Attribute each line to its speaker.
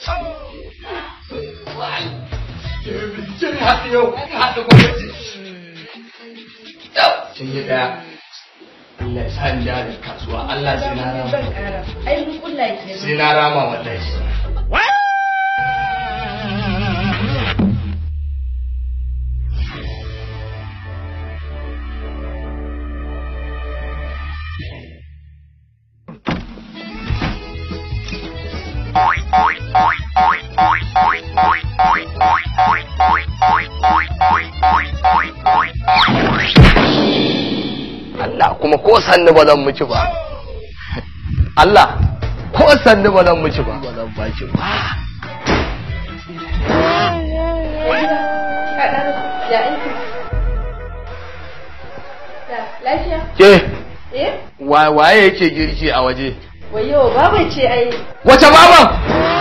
Speaker 1: Kin haɗu yau, kin haɗu gwamnati. Kin yi ɗaya. Allah ya sa ni jarin kasuwa, Allah sai na rama.
Speaker 2: Zan ƙara. Ai mun kulla ke.
Speaker 1: Sai na rama wallahi. Allah kuma ko sanni ba zan miki ba. Allah ko sanni ba zan miki ba. Ba zan baki ba.
Speaker 2: Kaɗa ya aiki. Ya lafiya?
Speaker 1: Ke
Speaker 2: Eh?
Speaker 1: wa- waye yake girki a waje?
Speaker 2: Wayo baba ce ai.
Speaker 1: Wace baban?